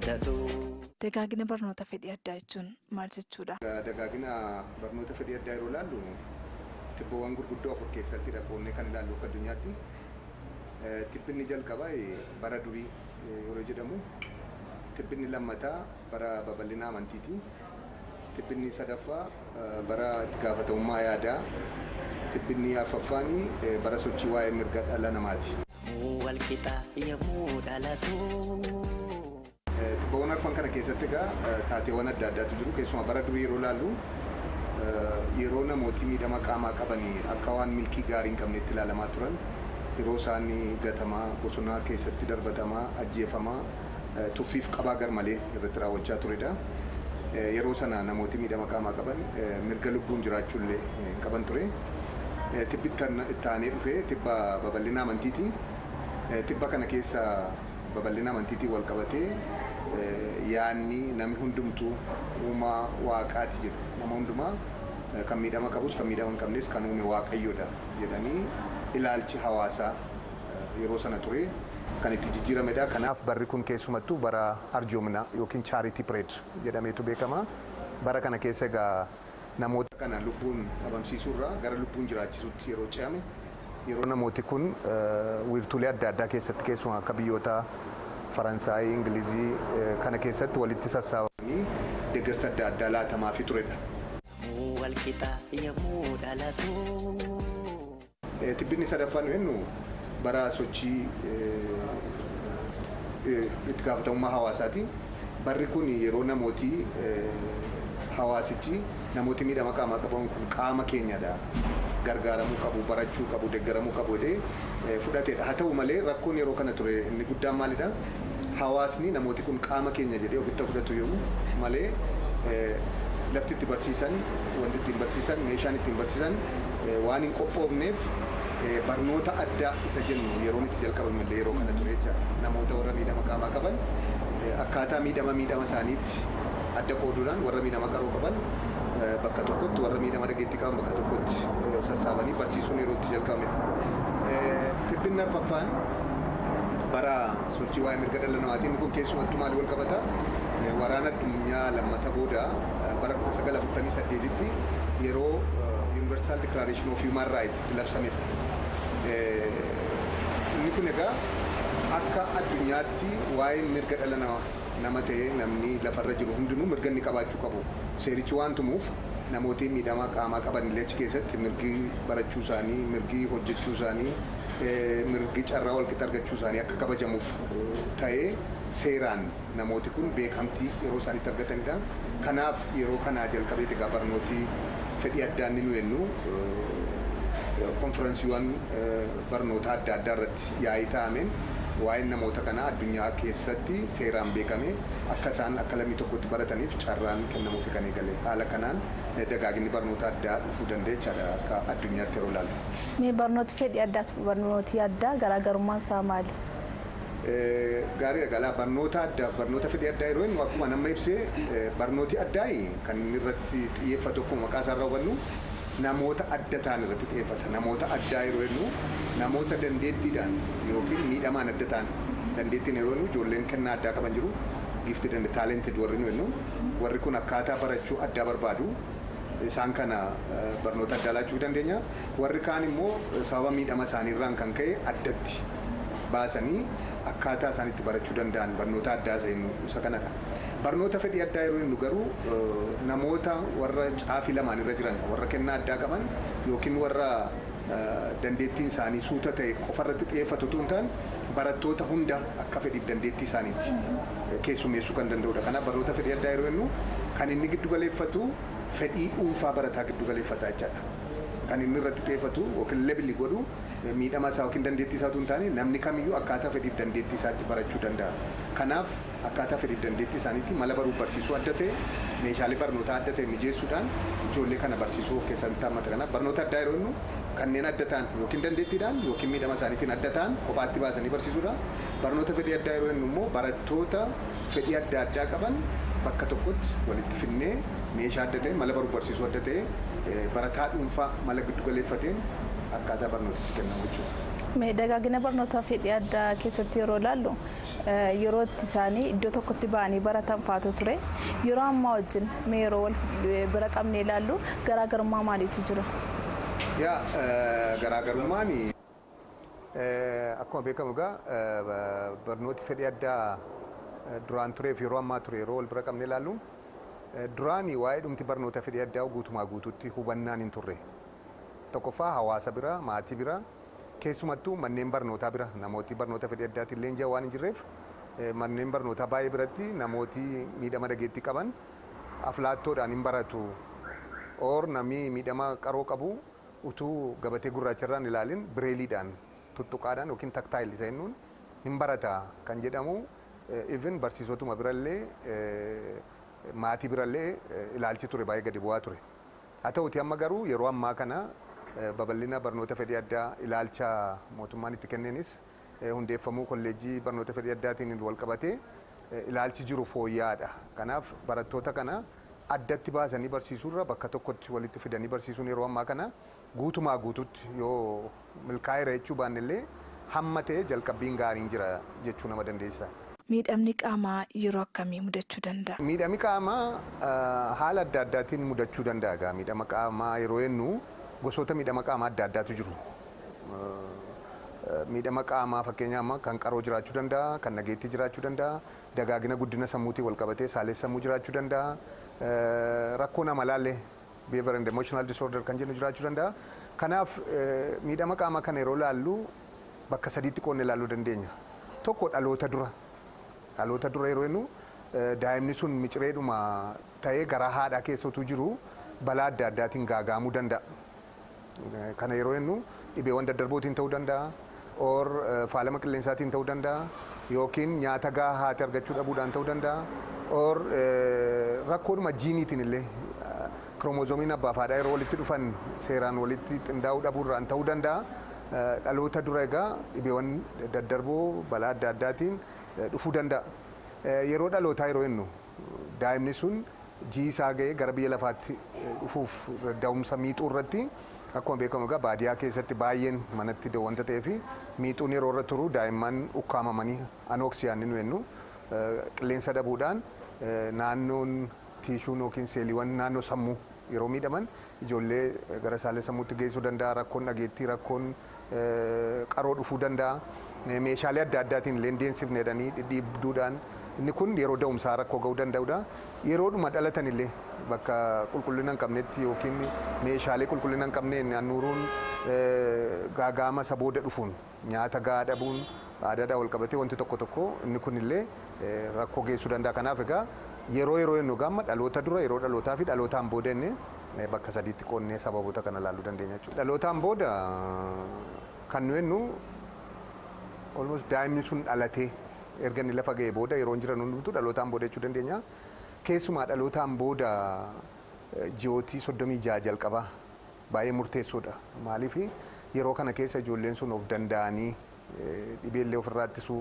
mudatu. Dagaagina barnoota fedhii addaa jechuun maal jechuudha? Dagaagina barnoota fedhii addaa yeroo ilaallu tibboowwan gurguddoo afur keessatti dhaqoonnee kan ilaallu akka addunyaatti. Tibbinni jalqabaa bara durii yeroo jedhamu tibbinni lammataa bara babal'ina amantiiti. Tibbinni sadaffaa bara itti gaafatamummaa yaadaa. Tibbinni arfaffaan bara sochii waa'ee mirga dhala namaati. Walqixa yommuu dhalatu. Tibboowwan arfan kana keessatti egaa taateewwan adda addaatu jiru. Keessumaa bara durii yeroo ilaallu yeroo namooti miidhama qaamaa qabanii akka waan milkii gaarii hin qabnetti ilaalamaa turan yeroo isaan gatamaa bosona keessatti darbatamaa ajjeefamaa tuffiif qabaa garmalee irratti raawwachaa turedha. Yeroo sana namooti miidhama qaamaa qaban mirga lubbuun jiraachuullee hin qaban ture. Tibbi itti aanee dhufee tibba babal'ina amantiiti. Tibba kana keessa babal'ina amantiitiin wal qabatee yaanni namni hundumtuu uumaa waaqaati jedhu nama hundumaa kan miidhama qabus kan miidhama hin qabnes kan uume waaqayyoodha jedhanii ilaalchi hawaasaa yeroo sana ture kan itti jijjiiramedha. Kanaaf barri kun keessumattuu bara arjoomna yookiin chaaritii pireed jedhameetu beekama. Bara kana keessa egaa namoota kana lubbuun dhabamsiisuurraa gara lubbuun jiraachisuutti yeroo ce'ame yeroo namooti kun wiirtuulee adda addaa keessatti keessumaa akka biyyoota Faransaayii, Ingilizii kana keessatti walitti sassaabamanii deeggarsa adda addaa laatamaafii turedha. Walqixa yommuu dhalatu. Tibbinni sadaffaan jennu bara sochii itti gaafatamummaa hawaasaati. Barri kun yeroo namooti hawaasichi namooti miidhama qaamaa qaban kun qaama keenyadha. Gargaaramuu qabu, barachuu qabu, deeggaramuu qabu jedhee fudhatedha. Haa ta'u malee rakkoon yeroo kana ture inni guddaan maalidha? Hawaasni namooti kun qaama keenya jedhee ofitti fudhatu yommuu malee lafti itti barsiisan, wanti ittiin barsiisan, meeshaan ittiin barsiisan waan hin qophoofneef barnoota addaa isa jennu yeroon itti jalqabamellee yeroo kana ture jecha namoota warra miidhama qaamaa qaban akkaataa miidhama miidhama isaaniitti adda qooduudhaan warra miidhama qaroo qaban bakka tokkotti warra miidhama dhageettii qaban bakka tokkotti sassaabanii barsiisuun yeroo itti jalqabamedha. Tibbinni arfaffaan bara sochii waa'ee mirga dhala namaatiin kun keessumattuu maal wal qabata waraana addunyaa lammata booda bara 1948tti yeroo Universal Declaration of Human Rights itti labsamedha. Inni kun egaa akka addunyaatti waa'ee mirga dhala nama ta'ee namni lafarra jiru hundinuu mirga inni qabaachuu qabu. Seerichi waan tumuuf namooti miidhama qaamaa qaban illee achi keessatti mirgi barachuu isaanii, mirgi hojjechuu isaanii, mirgi carraa walqixa argachuu isaanii akka kabajamuuf ta'ee seeraan namooti kun beekamtii yeroo isaanitti argatanidha. Kanaaf yeroo kanaa jalqabee egaa barnooti fedhii addaa inni nu jennu konferensiiwwan barnoota adda addaa irratti yaa'ii taa'ameen waa'een namoota kanaa addunyaa keessatti seeraan beekame akka isaan akka lammii tokkotti barataniif carraan kennamuufi kan eegale haala kanaan dagaaginni barnoota addaa dhufuu danda'a jechaadha akka addunyaatti yeroo ilaalu. Mee barnooti fedhii addaatti barnooti addaa garaagarummaan isaa maali? Gaarii galaa barnoota addaa barnoota fedhii addaa yeroo jennu akkuma nama ibsee barnooti addaa kan inni irratti xiyyeeffatu akkuma maqaa isaarraa hubannu namoota adda ta'an irratti xiyyeeffata. Namoota addaa yeroo jennu namoota dandeettiidhaan yookiin miidhamaan adda ta'an dandeettiin yeroo jennu ijoolleen kennaa addaa qaban jiru gifti dandee taalented warri nu jennu warri kun akkaataa barachuu addaa barbaadu isaan kana barnoota addaa laachuu dandeenya. Warri kaan immoo sababa miidhama isaaniirraan kan ka'e addatti baasanii akkaataa isaan itti barachuu danda'an barnoota addaa isa kanadha. Barnoota fedhii addaa yeroo jennu garuu namoota warra caafii lamaan irra jiran warra kennaa addaa qaban yookiin warra dandeettiin isaanii suuta ta'e qofarratti xiyyeeffatu osoo hin taane barattoota hunda akka fedhiif dandeettii isaaniitti keessummeessuu kan danda'udha. Kanaaf barnoota fedhii addaa yeroo jennu kan inni giddu galeeffatu fedhii dhuunfaa barataa giddu galeeffata jechaadha. Kan inni irratti xiyyeeffatu yookiin lebili godhu miidhama isaa yookiin dandeettii isaa osoo hin taane namni kamiyyuu akkaataa fedhiif dandeettii isaatti barachuu danda'a. Kanaaf akkaataa fedhiif dandeettii isaaniitti mala baruuf barsiisuu adda ta'e meeshaalee barnootaa adda ta'e mijeessuudhaan ijoollee kana barsiisuu of keessatti hammata. Kanaaf barnoota addaa yeroo jennu kanneen adda ta'an yookiin dandeettiidhaan yookiin miidhama isaaniitiin adda ta'an kophaatti baasanii barsiisuudha. Barnoota fedhii addaa yeroo jennu immoo barattoota fedhii adda addaa qaban bakka tokkotti walitti finnee meeshaa adda ta'e mala baruuf barsiisuu adda ta'e barataa dhuunfaa mala giddu galeeffateen akkaataa barnootatti kennamu jechuudha. Dagaagina barnootaa fedhii addaa keessatti yeroo ilaallu yeroo itti isaanii iddoo tokkotti ba'anii baratan faatu ture yeroo ammaa wajjin mee yeroo wal bira qabnee ilaallu garaagarummaa maaliitu jira? Yaa garaagarummaan akkuma beekamu egaa barnooti fedhii addaa duraan tureef yeroo ammaa ture yeroo wal bira qabnee ilaallu duraan waa'ee dhumti barnoota fedhii addaa guutumaa guututti hubannaan hin turre. Tokkoffaa hawaasa bira maatii bira keessumattuu manneen barnootaa bira namooti barnoota fedhii addaatiin leenji'an waan hin jirreef manneen barnootaa baay'ee biratti namooti miidhama dhageettii qaban aflaattoodhaan hin baratu or namni miidhama qaroo qabu utuu gabatee gurraacharraan ilaalin bireeliidhaan tuttuqaadhaan yookiin taktaayil isa jennuun hin barata kan jedhamu even barsiisotuma birallee maatii birallee ilaalchi ture baay'ee gadi bu'aa ture. Haa ta'uti amma garuu yeroo ammaa kana babal'ina barnoota fedhii addaa ilaalcha mootummaan itti kenneenis hundeeffamuu kolleejjii barnoota fedhii addaatiin wal qabatee ilaalchi jiru fooyya'aadha. Kanaaf barattoota kana addatti baasanii barsiisuurra bakka tokkotti walitti fidanii barsiisuun yeroo ammaa kana guutumaa guututti yoo milkaa'eera jechuu baannellee hamma ta'e jalqabbiin gaariin jira jechuu nama dandeessa. Miidhamni qaamaa yeroo akkamii mudachuu danda'a? Miidhamni qaamaa haala adda addaatiin mudachuu danda'a. Miidhama qaamaa yeroo jennu gosoota miidhama qaamaa adda addaatu jiru. Miidhama qaamaa fakkeenyaaf kan qaroo jiraachuu danda'a, kan nageettii jiraachuu danda'a, dagaagina guddina sammuutiin wal qabatee saalessammuu jiraachuu danda'a, rakkoo namalaallee behavior and emotional disorder kan jennu jiraachuu danda'a. Kanaaf miidhama qaamaa kana yeroo laallu bakka sadiitti qoodne ilaaluu dandeenya. Tokko dhaloota dura. Dhaloota dura yeroo jennu daa'imni sun micireedhuma ta'ee garaa haadhaa keessa utuu jiru balaa adda addaatiin gaagaamuu danda'a. Kana yeroo jennu dhibeewwan daddarbootiin ta'uu danda'a. or faalama qilleensaatiin ta'uu danda'a yookiin nyaata gahaa haati argachuu dhabuudhaan ta'uu danda'a or rakkoodhuma jiiniitiin illee kiromozoomiin abbaaf haadhaa yeroo walitti dhufan seeraan walitti qindaa'uu dhabuurraan ta'uu danda'a. Dhaloota dura egaa dhibeewwan daddarboo balaa adda addaatiin dhufuu danda'a. Yeroo dhalootaa yeroo jennu daa'imni sun jii isaa ga'ee gara biyya lafaatti dhufuuf da'umsa miixuu irratti akkuma beekamu egaa baadiyyaa keessatti baay'een manatti wanta ta'eef miixuun yeroo irra turu daa'imman ukkaamamanii anooksiyaan nu jennu qilleensa dhabuudhaan naannoon tiishuun yookiin seeliiwwan naannoo sammuu yeroo miidhaman ijoollee gara saalee sammuutti geessuu danda'a rakkoon dhageettii rakkoon qaroo dhufuu danda'a meeshaalee adda addaatiin illee deensifne jedhanii dhidhiibduudhaan inni kun yeroo da'umsaa rakkoo ga'uu danda'udha yeroodhuma dhalatan illee bakka qulqullina hin qabnetti yookiin meeshaalee qulqullina hin qabneen naannuruun gaagaama isa booda dhufuun nyaata gahaa dhabuun aadaadhaan wal qabatee wanti tokko tokko inni kun illee rakkoo geessuu danda'a. Kanaaf egaa yeroo yeroo jennu gaamma dhaloota dura yeroo dhalootaa fi dhalootaan booda inni bakka sadiitti qoonnee sababoota kana ilaaluu dandeenya jechuudha. Dhalootaan booda kan nu jennu almost daa'imni sun dhalatee erga inni lafa ga'ee booda yeroo jiran hundumtuu dhalootaan booda jechuu dandeenya. Keessumaa dhalootaan booda ji'ootii soddomii jaha jalqabaa baay'ee murteessoodha. Maaliif yeroo kana keessa ijoolleen sun of danda'anii dhibeellee ofirraa ittisuu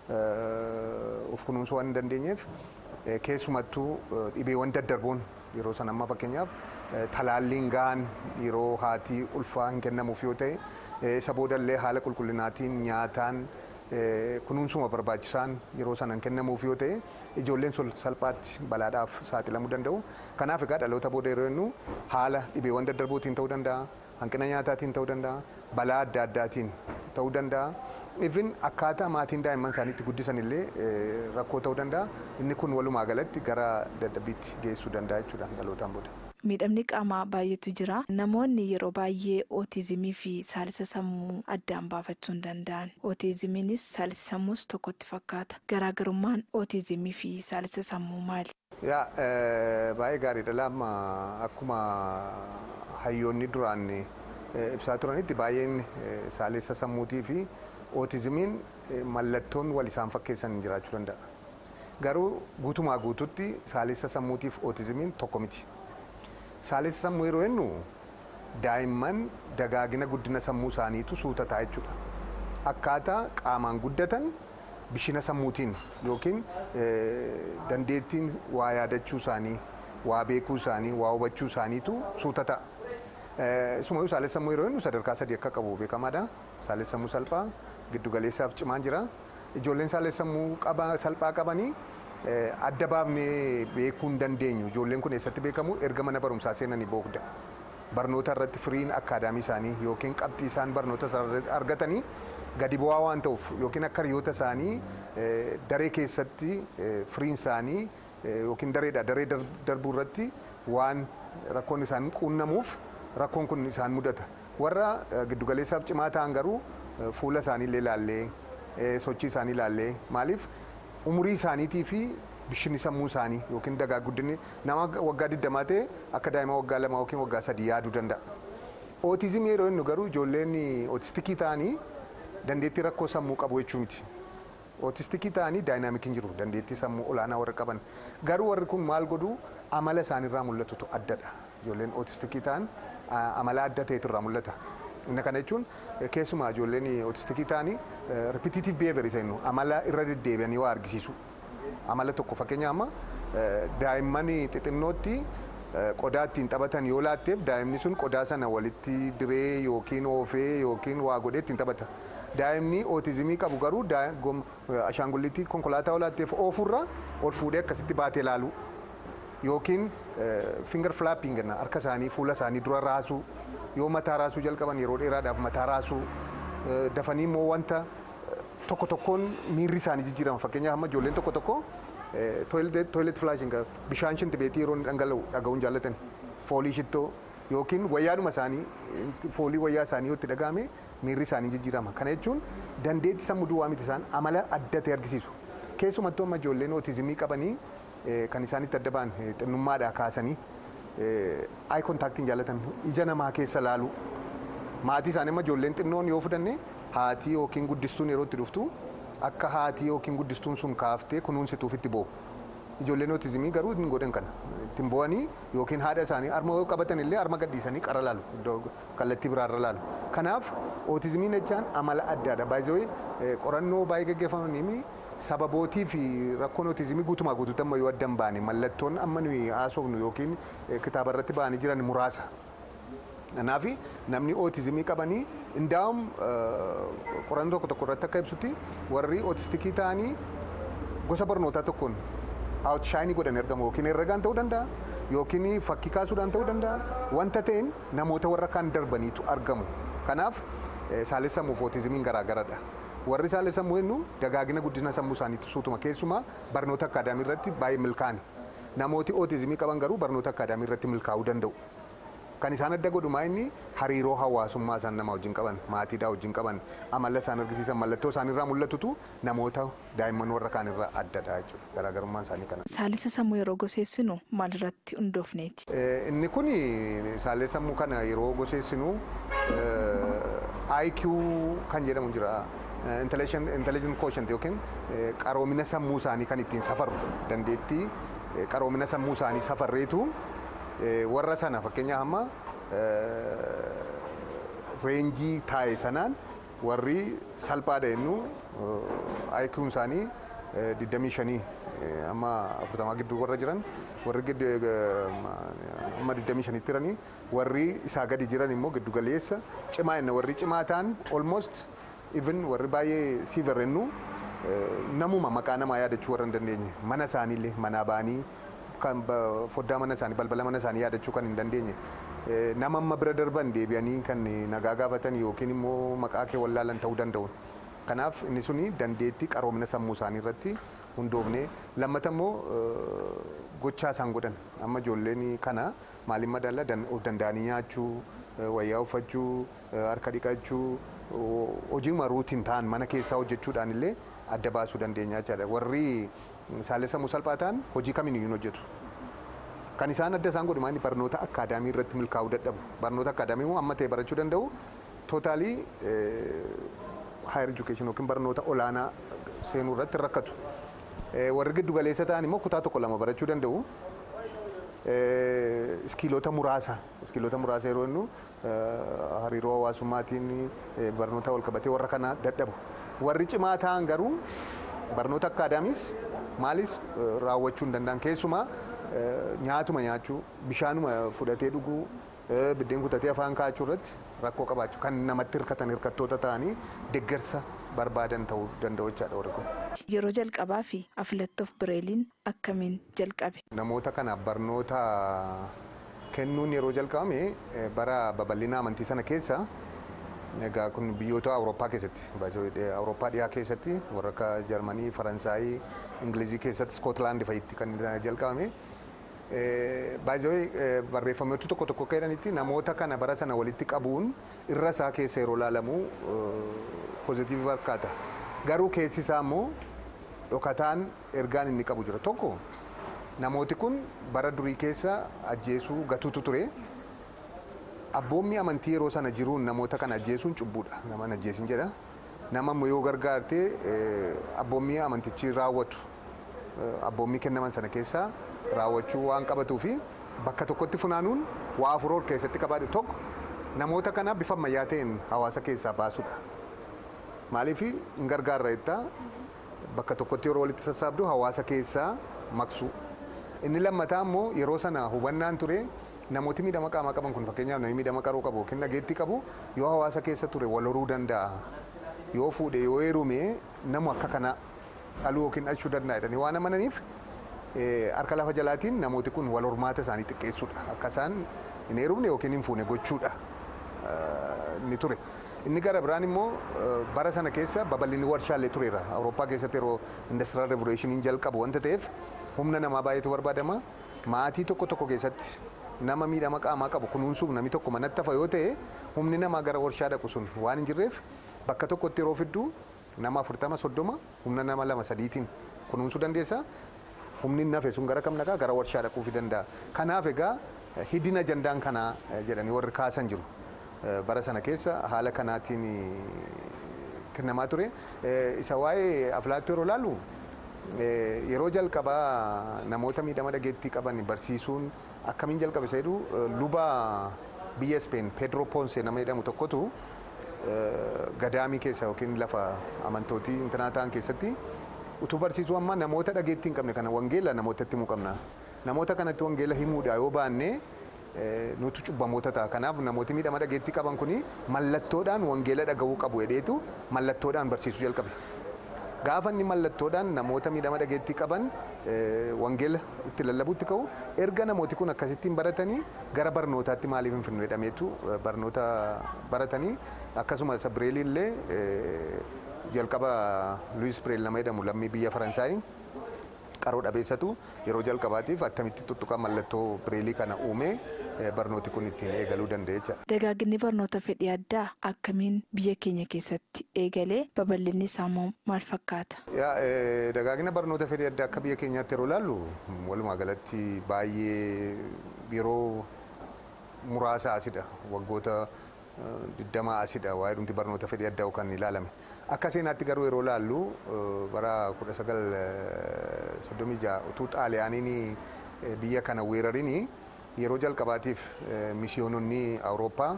of kunuunsuu waan hin dandeenyeef keessumattuu dhibeewwan daddarboon yeroo san amma fakkeenyaaf talaalliin gahaan yeroo haatii ulfaa hin kennamuuf yoo ta'e isa boodallee haala qulqullinaatiin nyaataan kunuunsuma barbaachisaan yeroo sana hin kennamuuf yoo ta'e ijoolleen sun salphaatti balaadhaaf saaxilamuu danda'u. Kanaaf egaa dhaloota booda yeroo jennu haala dhibeewwan daddarbootiin ta'uu danda'a, hanqina nyaataatiin ta'uu danda'a, balaa adda addaatiin ta'uu danda'a. Even akkaataa maatiin daa'imman isaaniitti guddisan illee rakkoo ta'uu danda'a. Inni kun walumaa galatti gara dadhabbiitti geessuu danda'a jechuudha dhalootaan booda. Miidhamni qaamaa baay'eetu jira. Namoonni yeroo baay'ee ootizimii fi saalisa sammuu addaan baafachuu hin danda'an. Ootizimiinis saalisa sammuus tokkotti fakkaata. Garaagarummaan ootizimii fi saalisa sammuu maali? Yaa baay'ee gaariidha laamma akkuma hayyoonni duraan ibsaa turanitti baay'een saalisa sammuutii fi ootizimiin mallattoon wal isaan fakkeessan jiraachuu danda'a. Garuu guutumaa guututti saalisa sammuutiif ootizimiin tokko miti. Saalessa sammuu yeroo jennu daa'imman dagaagina guddina sammuu isaaniitu suutataa jechuudha. Akkaataa qaamaan guddatan bishina sammuutiin yookiin dandeettiin waa yaadachuu isaanii, waa beekuu isaanii, waa hubachuu isaaniitu suutata. Isumayyuu saalessa sammuu yeroo jennu sadarkaa sadii akka qabu beekamaadha. Saalessa sammuu salphaa, giddugaleessaaf cimaan jira. ijoolleen saalessammuu qaba salphaa qabanii adda baafnee beekuu hin dandeenyu ijoolleen kun eessatti beekamu erga mana barumsaa seenanii booda barnoota irratti firiin akkaadaamii isaanii yookiin qabxii isaan barnoota irratti argatanii gadi bu'aa waan ta'uuf yookiin akka hiriyoota isaanii daree keessatti firiin isaanii yookiin dareedha daree darbuu irratti waan rakkoon isaan quunnamuuf rakkoon kun isaan mudata warra giddugaleessaaf cimaa ta'an garuu fuula isaanii illee ilaallee sochii isaanii ilaallee maaliif umurii isaaniitii fi bishinni sammuu isaanii yookiin dagaa guddinni nama waggaa digdamaa ta'e akka daa'ima waggaa lama yookiin waggaa sadii yaaduu danda'a. Ootizimii yeroo inni garuu ijoolleen ootistikii ta'anii dandeettii rakkoo sammuu qabu jechuu miti. Ootistikii ta'anii daayinaamikiin jiru dandeettii sammuu olaanaa warra qaban. Garuu warri kun maal godhu amala isaaniirraa mul'atutu addadha. Ijoolleen ootistikii ta'an amala adda ta'etu irraa mul'ata. Inni kana jechuun keessumaa ijoolleen ootistikii ta'anii ripitiitiif beeverii jennu amala irra deddeebi'anii waa argisiisu. Amala tokko fakkeenya amma daa'imman xixinnootti qodaa ittiin taphatan yoo laatteef daa'imni sun qodaa sana walitti diree yookiin oofee yookiin waa godhee ittiin taphata. Daa'imni ootizimii qabu garuu ashaangulliitii konkolaataa yoo laatteef oofurra ol fuudhee akkasitti baatee laalu. Yookiin finger flapping harka isaanii fuula isaanii dura raasuu yoo mataa raasuu jalqaban yeroo dheeraadhaaf mataa raasuu dafanii immoo wanta tokko tokkoon miirri isaanii jijjiirama fakkeenyaaf amma ijoolleen tokko tokko toilet flaashing bishaan shintibeetii yeroo dhangala'u dhaga'uun jaallatan foolii shittoo yookiin wayyaadhuma isaanii foolii wayyaa isaanii yoo itti dhaga'ame miirri isaanii jijjiirama kana jechuun dandeettii sammuu duwwaa miti isaan amala adda ta'e argisiisu keessumattuu amma ijoolleen ootizimii qabanii kan isaanitti adda ba'an xinnummaadhaa kaasanii ayi kontaaktiin jaallatan ija namaa keessa laalu maatii isaanii amma ijoolleen xinnoon yoo fudhanne haatii yookiin guddistuun yeroo itti dhuftu akka haatii yookiin guddistuun sun kaaftee kunuunsituuf itti bo'u. Ijoolleen ootizimii garuu hin godhan kana ittiin bo'anii yookiin haadha isaanii arma yoo qabatan illee arma gadhiisanii qara laalu iddoo kallattii biraarra laalu. Kanaaf ootizimiin jechaan amala addaadha. Baay'ee qorannoo baay'ee gaggeeffamanii sababootii fi rakkoon ootizimii guutumaa guutuutti amma yoo adda hin baane mallattoon amma nuyi haasofnu yookiin kitaaba irratti ba'anii jiran muraasa. Kanaaf namni ootizimii qabanii indaa'um qorannoo tokko tokko irratti akka ibsutti warri ootistikii ta'anii gosa barnootaa tokkoon aawutshaayinii godhan ergamu yookiin herregaan ta'uu danda'a yookiin fakkii kaasuudhaan ta'uu danda'a wanta ta'een namoota warra kaan darbaniitu argamu. Kanaaf saalessammuuf ootizimiin garaagaradha. Warri saalessammuu jennu dagaagina guddina sammuu isaaniitti suutuma keessumaa barnoota akkaadaamii irratti baay'ee milkaa'ani. Namooti ootizimii qaban garuu barnoota akkaadaamii irratti milkaa'uu danda'u. Kan isaan adda godhu maa inni hariiroo hawaasummaa isaan nama wajjin qaban maatiidhaa wajjin qaban amala isaan argisiisan mallattoo isaan irraa mul'atutu namoota daa'imman warra kaan irraa addadha jechuudha garaagarummaan isaanii kana. Saalisa sammuu yeroo goseessinu maalirratti hundoofneeti? Inni kun saalisa sammuu kana yeroo goseessinu IQ kan jedhamu jira. Intelligent quotient yookiin qaroomina sammuu isaanii kan ittiin safarru dandeettii qaroomina sammuu isaanii safarreetu warra sana fakkeenyaaf amma reenjii taa'e sanaan warri salphaadha jennu IQ'n isaanii 25 amma 40 gidduu warra jiran warri amma 25 tiranii warri isaa gadi jiran immoo giddu galeessa cimaa jenna warri cimaa ta'an almost even warri baay'ee siiver jennu namuma maqaa namaa yaadachuu warra hin dandeenye mana isaaniillee manaa ba'anii kan foddaa mana isaanii balbala mana isaanii yaadachuu kan hin dandeenye nama amma bira darban deebi'anii kan nagaa gaafatan yookiin immoo maqaa kee wallaalan ta'uu danda'u. Kanaaf inni suni dandeettii qaroomina sammuu isaanii irratti hundoofne lammata immoo gochaa isaan godhan amma ijoolleen kana maaliin madaala of danda'anii nyaachuu wayyaa uffachuu harka dhiqachuu hojiima ruutiin ta'an mana keessaa hojjechuudhaan illee adda baasuu dandeenya jechaadha warri saalessa sammuu salphaa ta'an hojii kamiin iyyuu hojjetu. Kan isaan adda isaan godhu maali barnoota akkaadaamii irratti milkaa'uu dadhabu. Barnoota akkaadaamii immoo amma ta'e barachuu danda'u tootaalii higher education yookiin barnoota olaanaa seenuu irratti rakkatu. Warri giddu galeessa ta'an immoo kutaa tokko lama barachuu danda'u. Iskiilota muraasa iskiilota muraasa yeroo jennu hariiroo hawaasummaatiin barnoota wal qabatee warra kana dadhabu. Warri cimaa ta'an garuu barnoota akkaadaamis maalis raawwachuu hin danda'an keessumaa nyaatuma nyaachuu bishaanuma fudhatee dhuguu biddeen kutatee afaan kaa'achuu irratti rakkoo qabaachuu kan namatti hirkatan hirkattoota ta'anii deeggarsa barbaadan ta'uu danda'u jechaadha warri kun. Yeroo jalqabaa fi afilattoof bireeliin akkamiin jalqabe? Namoota kanaaf barnoota kennuun yeroo jalqabame eh, bara babal'ina amantii sana keessa egaa kun biyyoota awurooppaa keessatti baay'ee awurooppaa dhiyaa keessatti warra akka jarmanii faransaayii ingilizii keessatti iskootilaandi fa'itti kan jalqabame baay'ee barreeffamoota tokko tokko jedhanitti namoota kana bara sana walitti qabuun irra isaa keessa yeroo ilaalamu pozitiivii fakkaata garuu keessi isaa immoo dhokataan ergaan inni qabu jira tokko namooti kun bara durii keessa ajjeesuu gatuutu ture. abboommi amantii yeroo sana jiruun namoota kana ajjeesuun cubbuudha nama ajjeesin jedha nama immoo yoo gargaarte abboommi amantichi raawwatu abboommii kennaman sana keessaa raawwachuu waan qabatuu fi bakka tokkotti funaanuun waa afur keessatti qabaadhu tokko namoota kana bifa ammayyaa ta'een hawaasa keessaa baasuudha maaliif hin gargaarra jettaa bakka tokkotti yeroo walitti sassaabdu hawaasa keessaa maqsu inni lammataa immoo yeroo sana hubannaan ture namooti miidhama qaamaa qaban kun fakkeenyaaf namni miidhama qaroo qabu yookiin dhageettii qabu yoo hawaasa keessa ture wal horuu danda'a yoo fuudhe yoo heerume namu akka kana dhaluu yookiin dhalchuu danda'a jedhanii waan amananiif harka lafa jalaatiin namooti kun wal hormaata isaanii xiqqeessuudha akka isaan hin heerumne yookiin hin fuune gochuudha ni ture. Inni gara biraan immoo bara sana keessa babal'inni warshaalee tureera. Awurooppaa keessatti yeroo indastiraal revolushiniin jalqabu wanta ta'eef humna namaa baay'eetu barbaadama. Maatii tokko tokko keessatti nama miidhama qaamaa qabu kunuunsuuf namni tokko manatti hafa yoo ta'e humni namaa gara warshaa dhaqu sun waan hin jirreef bakka tokkotti yeroo fiddu nama afurtama soddoma humna nama lama sadiitiin kunuunsuu dandeessa. Humni nafe sun gara kam dhaqaa gara warshaa dhaquufi danda'a. Kanaaf egaa hidina ajandaan kanaa jedhanii warri kaasan jiru. Bara sana keessa haala kanaatiin kennamaa ture. Isa waa'ee afilaattuu yeroo ilaallu yeroo jalqabaa namoota miidhama dhageettii qaban barsiisuun akkamiin jalqabe isa jedhu luba biyya Speen Pedro Ponce nama jedhamu tokkotu gadaamii keessa yookiin lafa amantootii intanaa ta'an keessatti utuu barsiisuu amma namoota dhageettii hin qabne kana wangeela namootatti himuu qabna. Namoota kanatti wangeela himuudha yoo baanne nutu cubbamoota ta'a. Kanaaf namooti miidhama dhageettii qaban kuni mallattoodhaan wangeela dhagahuu qabu jedheetu mallattoodhaan barsiisuu jalqabe. Gaafa inni mallattoodhaan namoota miidhama dhageettii qaban wangeela itti lallabuutti ka'u erga namooti kun akkasittiin baratanii gara barnootaatti maaliif hin finnu jedhameetu barnoota baratanii akkasuma isa bireelii illee jalqaba Luis Bireel nama jedhamu lammii biyya Faransaayii qaroo dhabeessatu yeroo jalqabaatiif attamitti tuttuqaa mallattoo bireelii kana uumee barnooti kun ittiin eegaluu danda'e jecha. Dagaaginni barnoota fedhii addaa akkamiin biyya keenya keessatti eegalee babal'inni isaa maal fakkaata? Dagaagina barnoota fedhii addaa akka biyya keenyaatti yeroo ilaallu walumaa galatti baay'ee yeroo muraasa asidha waggoota digdama asidha waa'ee dhumti barnoota fedhii addaa kan ilaalame. Akka seenaatti garuu yeroo ilaallu bara kudha sagal soddomii ja'a utuu xaaliyaaniin biyya kana weerarini yeroo jalqabaatiif mishiyoononni awurooppaa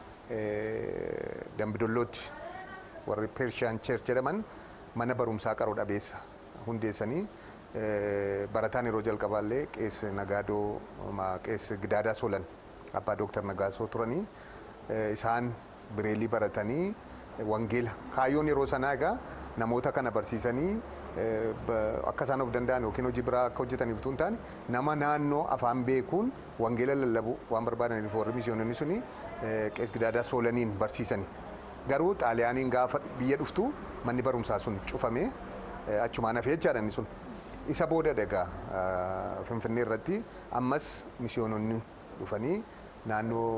dambidollootti warri pershiyan cheerch jedhaman mana barumsaa qaroo dhabeessa hundeessanii barataan yeroo jalqabaallee qees nagaadoo qees gidaadaa solan abbaa dooktar nagaasoo turanii isaan bireelii baratanii wangeela kaayyoon yeroo sanaa egaa namoota kana barsiisanii akka isaan of danda'an yookiin hojii biraa akka hojjetaniif utuu hin taane nama naannoo afaan beekuun wangeela lallabu waan barbaadaniif warri mishiyoononni suni qees gidaadaa soolaniin barsiisani. Garuu xaaliyaaniin gaafa biyya dhuftu manni barumsaa sun cufamee achumaan hafee jechaadha inni sun. Isa booda egaa Finfinnee irratti ammas mishiyoononni dhufanii naannoo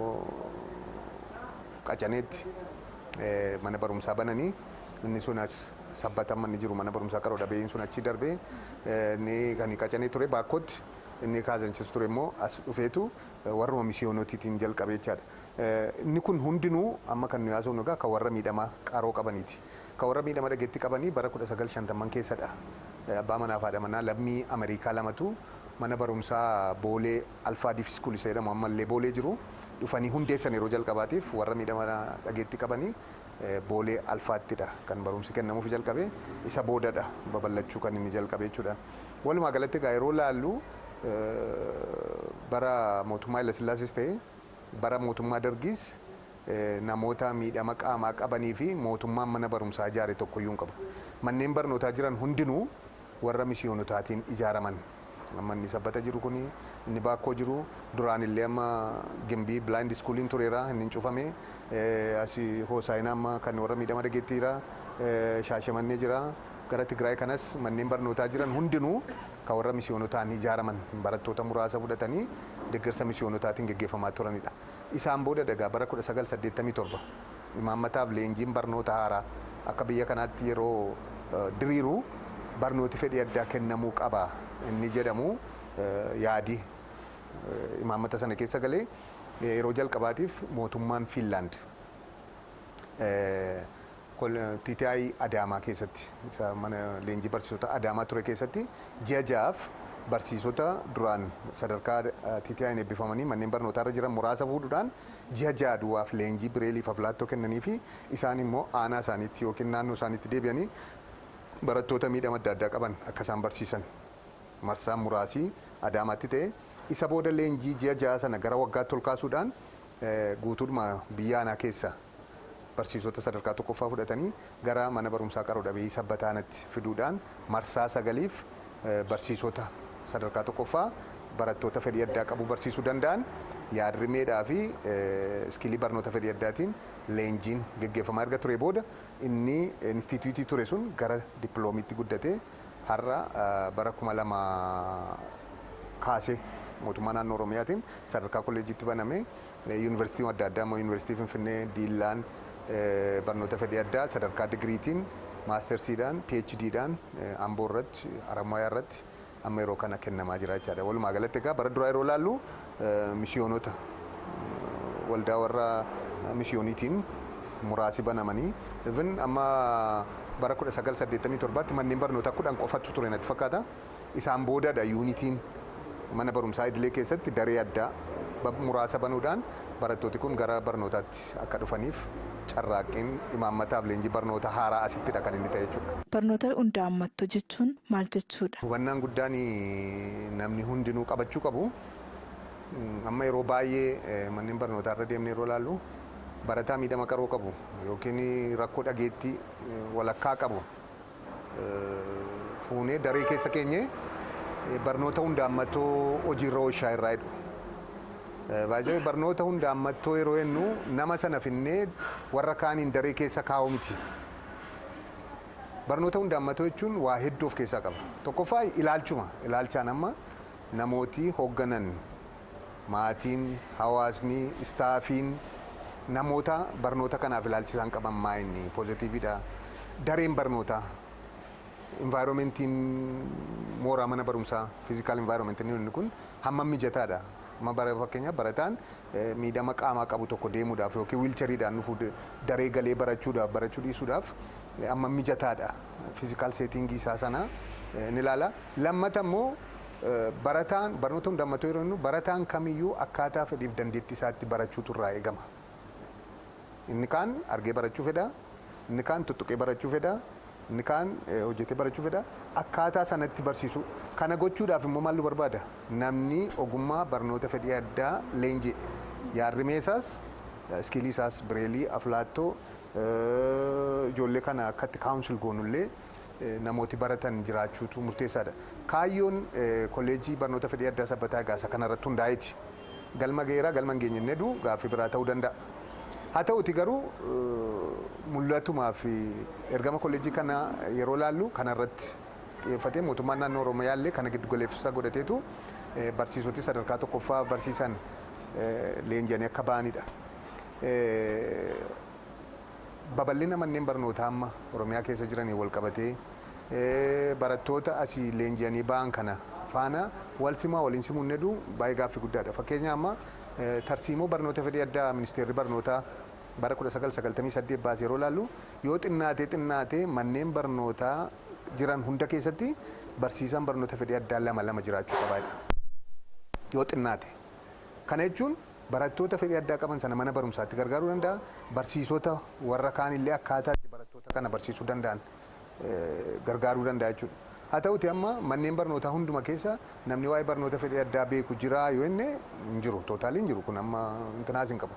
qacaneetti mana barumsaa bananii inni sun as sabbatan manni jiru mana barumsaa qaroo dhabeeyyiin sun achi darbee inni kan qacanee ture baakkootti inni kaasanchis ture immoo as dhufeetu warruma misiyoonotiitiin jalqabe jechaadha. Inni kun hundinuu amma kan nu yaasofnu egaa kan warra miidhamaa qaroo qabaniiti. Kan warra miidhama dhageetti qabanii bara kudha sagal shantamman keessadha. Abbaa manaa fi haadha manaa lammii Ameerikaa lamatu mana barumsaa boolee alfaa diif iskuul isa jedhamu ammallee boolee jiru dhufanii hundeessan yeroo jalqabaatiif warra miidhama dhageetti qabanii boolee alfaattidha kan barumsi kennamuuf jalqabe isa boodadha babal'achuu kan inni jalqabe jechuudha. Walumaa galatti egaa yeroo laallu bara mootummaa Hayila Sillaasees ta'e bara mootummaa Dargiis namoota miidhama qaamaa qabanii fi mootummaan mana barumsaa ijaare tokkoyyuu hin qabu. Manneen barnootaa jiran hundinuu warra mishiyoonotaatiin ijaaraman. Amma inni sabbata jiru kuni inni baakkoo jiru duraan illee amma gimbii bilaayindi iskuuliin tureera inni hin cufame asii hoosaayinaa amma kan warra miidhama dhageettiira shaashamannee jira gara Tigraay kanas manneen barnootaa jiran hundinuu kan warra misiyoonotaan ijaaraman barattoota muraasa fudhatanii deeggarsa misiyoonotaan geggeeffamaa turanidha. Isaan booda dagaa bara 1987 imaammataaf leenjiin barnoota haaraa akka biyya kanaatti yeroo diriiru barnooti fedhii addaa kennamuu qaba inni jedhamu yaadi imaammata sana keessa galee yeroo jalqabaatiif mootummaan Fiinlaand TTI Adaamaa keessatti isa mana leenjii barsiisota Adaamaa ture keessatti ji'a ja'aaf barsiisota duraan sadarkaa TTI'n eebbifamanii manneen barnootaa irra jiran muraasa fuudhuudhaan ji'a ja'a duwwaaf leenjii bireeliif aflaattoo kennanii fi isaan immoo aanaa isaaniitti yookiin naannoo isaaniitti deebi'anii barattoota miidhama adda addaa qaban akka isaan barsiisan marsaan muraasii Adaamaatti ta'e isa booda leenjii ji'a ja'a sana gara waggaatti ol kaasuudhaan guutuudhuma biyya aanaa keessa barsiisota sadarkaa tokkoffaa fudhatanii gara mana barumsaa qaroo dhabeeyyii sabbataanatti fiduudhaan marsaa sagaliif barsiisota sadarkaa tokkoffaa barattoota fedhii addaa qabu barsiisuu danda'an yaadrimeedhaa fi iskilii barnoota fedhii addaatiin leenjiin geggeeffamaa erga ture booda inni instituutii ture sun gara dippiloomiitti guddatee har'a bara kuma lama kaasee mootummaa naannoo oromiyaatiin sadarkaa kolleejiitti baname yuunivarsiitii adda addaa immoo yuunivarsiitii finfinnee diillaan barnoota fedhii addaa sadarkaa digiriitiin maastersiidhaan PHDdhaan amboo irratti harammayaa irratti amma yeroo kana kennamaa jira jechaadha. Walumaa galatti egaa bara duraa yeroo laallu mishiyoonota waldaa warra mishiyooniitiin muraasi banamanii even amma bara 1987tti manneen barnootaa kudhan qofatu ture natti fakkaata. Isaan boodadha yuunitiin mana barumsaa idilee keessatti daree addaa muraasa banuudhaan barattooti kun gara barnootaatti akka dhufaniif carraaqqiin imaammataaf leenjii barnoota haaraa asittidha kan inni ta'e jechuudha. Barnoota hundaa ammattuu jechuun maal jechuudha? Hubannaan guddaan namni hundinuu qabachuu qabu. Amma yeroo baay'ee manneen barnootaa irra deemnee yeroo laallu barataa miidhama qaroo qabu yookiin rakkoo dhageettii walakkaa qabu fuunee daree keessa keenye barnoota hundaa ammattoo hojiirra oolchaa irraa jedhu. Baay'ee barnoota hunda ammattoo yeroo jennu nama sana finnee warra kaaniin daree keessa kaa'u miti. Barnoota hunda ammattoo jechuun waa hedduu of keessaa qaba. Tokkoffaa ilaalchuma. Ilaalchaan amma namooti hoogganan maatiin, hawaasni, istaafiin namoota barnoota kanaaf ilaalchisaan qaban maa inni poozitiividha. Dareen barnootaa envaayiroomentiin mooraa mana barumsaa fiizikaal envaayiroomentiin inni kun hammam mijataadha. amma bara fakkeenyaaf barataan miidhama qaamaa qabu tokko deemuudhaaf yookiin wiilchariidhaan dhufuu daree galee barachuudhaaf barachuu dhiisuudhaaf amma mijataadha fiizikaal seetingii isaa sana ni ilaala. Lammata immoo barataan barnoota hunda ammatoo yeroo barataan kamiyyuu akkaataa fedhiif dandeettii isaatti barachuutu irraa eegama. Inni kaan argee barachuu fedha, inni kaan tuttuqee barachuu fedha, inni kaan hojjetee barachuu fedha akkaataa sanatti barsiisu kana gochuudhaaf immoo maaltu barbaada namni ogummaa barnoota fedhii addaa leenjii yaadrimee isaas iskilii isaas bireelii aflaattoo ijoollee kana akkatti kaawunsil goonullee namooti baratan jiraachuutu murteessaadha. Kaayyoon kolleejii barnoota fedhii addaa sabbataa gaasa kanarratti hundaa'eeti. Galma geeraa galma hin geenye jedhu gaaffii biraa ta'uu danda'a. Haa ta'uti garuu mul'atumaa fi ergama kolleejii kana yeroo laallu kanarratti xiyyeeffatee mootummaan naannoo Oromiyaa illee kana giddu galeessa godhateetu barsiisoti sadarkaa tokkoffaa barsiisan leenji'anii akka ba'anidha. Babal'ina manneen barnootaa amma Oromiyaa keessa jiranii wal qabatee barattoota asii leenji'anii ba'an kana faana wal simaa waliin simuun heduu baay'ee gaaffii guddaadha. Fakkeenya amma tarsiimoo barnoota fedhii addaa ministeerri barnootaa bara 1998 baasee yeroo laallu yoo xinnaatee xinnaatee manneen barnootaa jiran hunda keessatti barsiisaan barnoota fedhii addaa lama lama jiraachuu qabaadha. Yoo xinnaate. Kana jechuun barattoota fedhii addaa qaban sana mana barumsaatti gargaaruu danda'a. Barsiisota warra kaan illee akkaataa barattoota kana barsiisuu danda'an gargaaruu danda'a jechuudha. Haa ta'uti amma manneen barnootaa hunduma keessa namni waa'ee barnoota fedhii addaa beeku jira yoo inni hin jiru. Tootaaliin jiru kun amma intinaas hin qabu.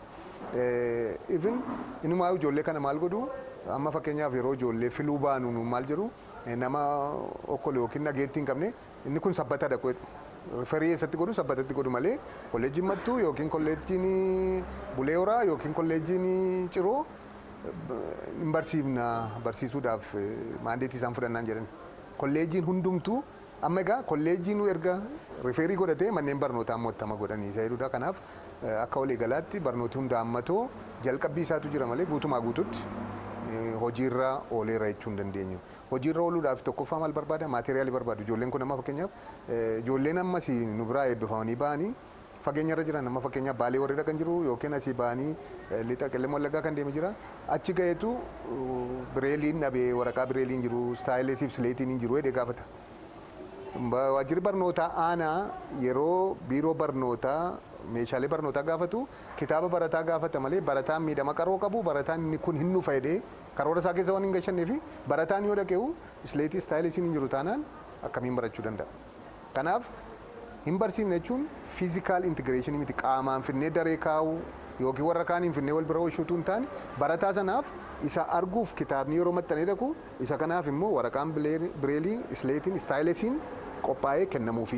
Ifin inumaa ijoollee kana maal godhu amma fakkeenyaaf yeroo ijoollee filuu baanu nu maal jedhu nama okkole yookiin nageettii hin qabne inni kun sabbatadha ferii eessatti godhu sabbatatti godhu malee kolleejjiin mattuu yookiin kolleejjiin bulee horaa yookiin kolleejjiin ciroo hin barsiifna barsiisuudhaaf maandeetii isaan fudhannaan jedhan kolleejjiin hundumtuu amma egaa kolleejjiin erga rifeerii godhatee manneen barnootaa mottama godhanii isa jedhudha kanaaf akka waliigalaatti barnooti hunda hammatoo jalqabbii isaatu jira malee guutumaa guututti hojiirra ooleera jechuu hin dandeenyu. Hojiirra ooluudhaaf tokkoffaa maal barbaada? Maateriyaalii barbaadu. Ijoolleen kun amma fakkeenyaaf ijoolleen ammas nu biraa eebbifamanii ba'anii fageenyarra jiran amma fakkeenyaaf baalee warreedha kan jiru yookiin asii ba'anii lixa qellem wallaggaa kan deeme jira. Achi ga'eetu bireeliin dhabee waraqaa bireeliin jiru istaayilesiif sileetiin hin jiru jedhee gaafata. Waajjirri barnootaa aanaa yeroo biiroo barnootaa meeshaalee barnootaa gaafatu kitaaba barataa gaafata malee barataan miidhama qaroo qabu barataan inni kun hin nufa jedhee karoora isaa keessa waan hin galchannee fi barataan yoo dhaqeewu isleetii istaayilisiin hin jiru taanaan akkamiin barachuu danda'a. Kanaaf hin barsiifne jechuun fiizikaal intigireeshinii miti qaamaan finnee daree kaa'u yookiin warra kaaniin finnee wal bira oolchuutu hin taane barataa sanaaf isa arguuf kitaabni yeroo maxxanee dhaqu isa kanaaf immoo waraqaan bireelii isleetiin istaayilisiin qophaa'ee kennamuufi.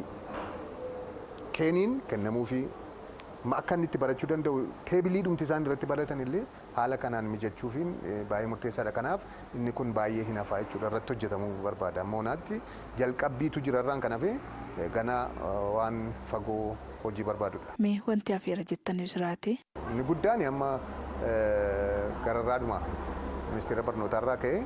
Keeniin kennamuufi. akka inni itti barachuu danda'u teebilii dhumti isaan irratti baratan illee haala kanaan mijachuufiin baay'ee murteessaadha. Kanaaf inni kun baay'ee hin hafaa jechuudha irratti hojjetamuu barbaada. Moonaatti jalqabbiitu jira irraan kan hafe gana waan fagoo hojii barbaadudha. Mee wanti hafeera jettanii jiraate? Inni guddaan amma gararraadhuma ministeera barnootaarraa ka'e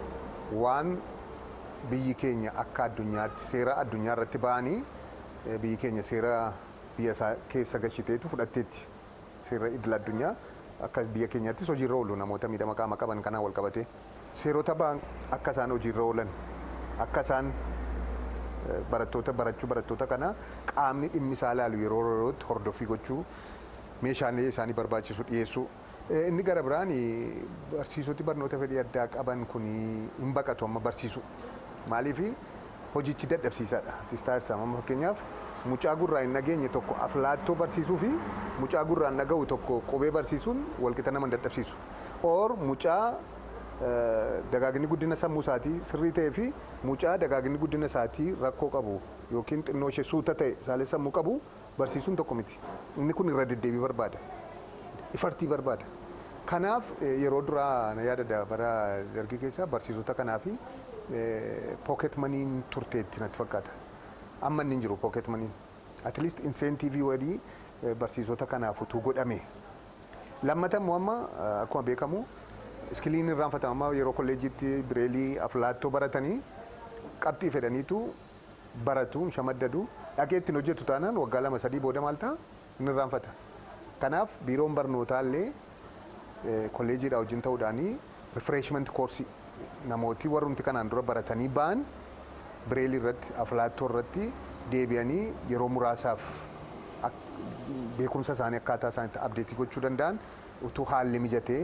waan biyyi keenya akka addunyaatti seera addunyaa irratti ba'anii biyyi keenya seera biyya isaa keessa galchiteetu fudhatteetti seera idil addunyaa akka biyya keenyaattis hojiirra oolu namoota miidhama qaama qaban kanaan wal qabate seerota ba'an akka isaan hojiirra oolan akka isaan barattoota barachuu barattoota kana qaamni dhimmi isaa ilaalu yeroo yerootti hordoffii gochuu meeshaalee isaanii barbaachisu dhiyeessuu. Inni gara biraan barsiisoti barnoota fedhii addaa qaban kun hin baqatu amma barsiisu. Maaliif hojichi dadhabsiisaadha. Tistaarsa amma fakkeenyaaf mucaa gurraa hin dhageenye tokko aflaattoo barsiisuu fi mucaa gurraa hin dhaga'u tokko qubee barsiisuun walqixa nama hin dadhabsiisu. Or mucaa dagaagni guddina sammuu isaatii sirrii ta'ee fi mucaa dagaagni guddina isaatii rakkoo qabu yookiin xinnoo ishee suuta ta'e saalee sammuu qabu barsiisuun tokko miti. Inni kun irra deddeebii barbaada. Ifartii barbaada. Kanaaf yeroo duraa na yaadada bara dargii keessa barsiisota kanaaf pooket maniin turteetti natti fakkaata. Amma inni hin jiru pooket maniin. At least inseentiivii wadii barsiisota kanaaf utuu godhame. Lammata immoo amma akkuma beekamu iskiliin irraanfatama yeroo kolleejiitti bireelii aflaattoo baratanii qabxii fedhaniitu baratu shamaddadu dhaqee ittiin hojjetu taanaan waggaa lama sadii booda maal ta'a inni irraanfata. Kanaaf biiroon barnootaa illee kolleejiidha wajjin ta'uudhaanii rifreeshment koorsii namooti warrumti kanaan dura baratanii ba'an bireelii irratti aflaattoo irratti deebi'anii yeroo muraasaaf beekumsa isaanii akkaataa isaaniitti abdeetii gochuu danda'an utuu haalli mijatee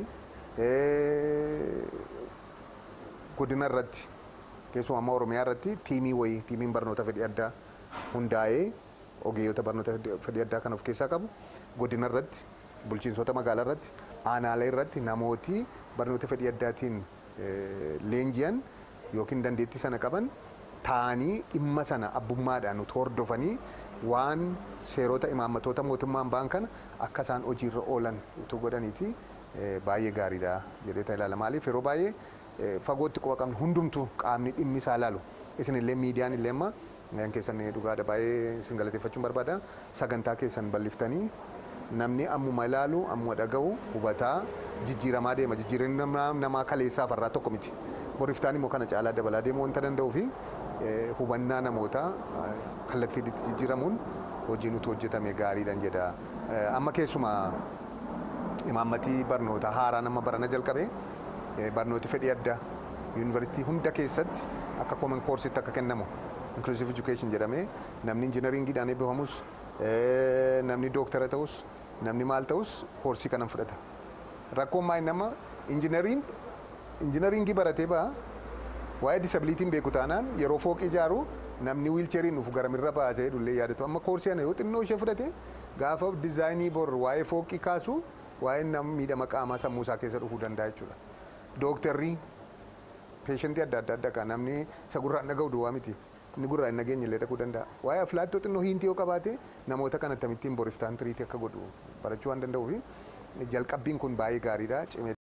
godina irratti keessumaa amma oromiyaa irratti tiimii wayii tiimiin barnoota fedhii addaa hundaa'ee ogeeyyota barnoota fedhii addaa kan of keessaa qabu godina irratti bulchiinsota magaalaa irratti aanaalee irratti namooti barnoota fedhii addaatiin leenji'an yookiin dandeettii sana qaban taa'anii dhimma sana abbummaadhaan utuu hordofanii waan seerota imaammatoota mootummaan ba'an kana akka isaan hojiirra oolan utuu godhaniiti baay'ee gaariidha jedhee ilaala. Maaliif yeroo baay'ee fagootti quba qabnu hundumtuu qaamni dhimmi isaa ilaalu isinillee miidiyaan illee amma keessan dhugaadha baay'ee isin galateeffachuun barbaada sagantaa keessan bal'iftanii namni ammuma ilaalu ammuma dhaga'u hubataa jijjiiramaa deema jijjiiramni namaa kaleessaaf irraa tokko miti boriftaan immoo kana caalaa dabalaa deemuu wanta danda'uu fi hubannaa namoota kallattii jijjiiramuun hojiin utuu hojjetame gaariidhaan jedha amma keessuma imaammatii barnoota haaraa nama barana jalqabe barnooti fedhii addaa yuunivarsiitii hunda keessatti akka koomen koorsitti akka kennamu inclusive education jedhamee namni injinariingiidhaan eebbifamus namni dooktara ta'us namni maal ta'us koorsii kanan fudhata. Rakkoon maal nama injinariin injinariingii baratee ba'a waa'ee disabiliitiin beeku taanaan yeroo fooqii ijaaru namni wiilcheeriin dhufu garamirra ba'a jedhee dhullee yaadatu amma koorsii ana yoo xinnoo ishee fudhate gaafa dizaayinii bor waa'ee fooqii kaasu waa'een nama miidhama qaamaa sammuu isaa keessa dhufuu danda'a jechuudha. Dooktarri peeshantii adda adda adda kan namni isa gurraan dhaga'u duwwaa miti. Inni gurraan hin dhageenye illee dhaquu danda'a. Waa'ee aflaattoo xinnoo hiintii yoo qabaate namoota kan akkamittiin boriftaan tiriitii akka godhu barachuu waan danda'uuf jalqabbiin kun baay'ee gaariidha.